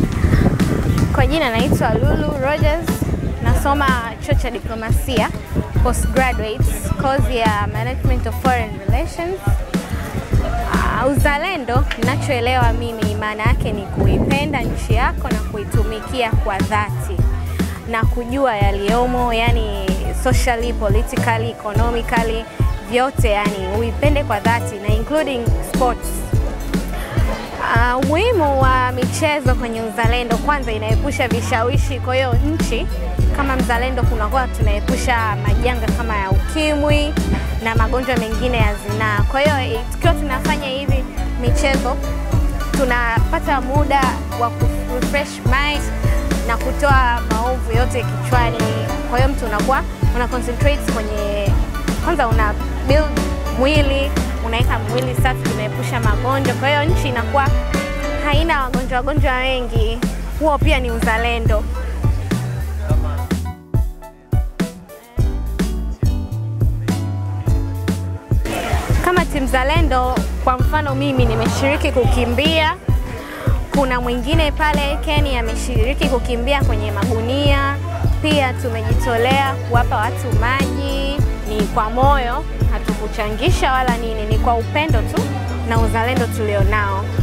Kwa jina naitwa Lulu Rogers, nasoma chuo cha diplomasia postgraduate course ya Management of Foreign Relations. Uh, uzalendo ninachoelewa mimi maana yake ni kuipenda nchi yako na kuitumikia kwa dhati na kujua yaliyomo, yani socially, politically, economically, vyote yani uipende kwa dhati na including sports. Uh, umuhimu wa michezo kwenye uzalendo, kwanza inaepusha vishawishi. Kwa hiyo nchi kama mzalendo, kunakuwa tunaepusha majanga kama ya ukimwi na magonjwa mengine ya zinaa. Kwa hiyo tukiwa tunafanya hivi michezo, tunapata muda wa refresh mind na kutoa maovu yote kichwani. Kwa hiyo mtu unakuwa una concentrate kwenye, kwanza una build mwili unaweka mwili safi, unaepusha magonjwa. Kwa hiyo nchi inakuwa haina wagonjwa wagonjwa wengi. Huo pia ni uzalendo. Kama timu zalendo, kwa mfano mimi nimeshiriki kukimbia, kuna mwingine pale Kenya ameshiriki kukimbia kwenye magunia. Pia tumejitolea kuwapa watu maji, ni kwa moyo, hatukuchangisha wala nini, ni kwa upendo tu na uzalendo tulionao.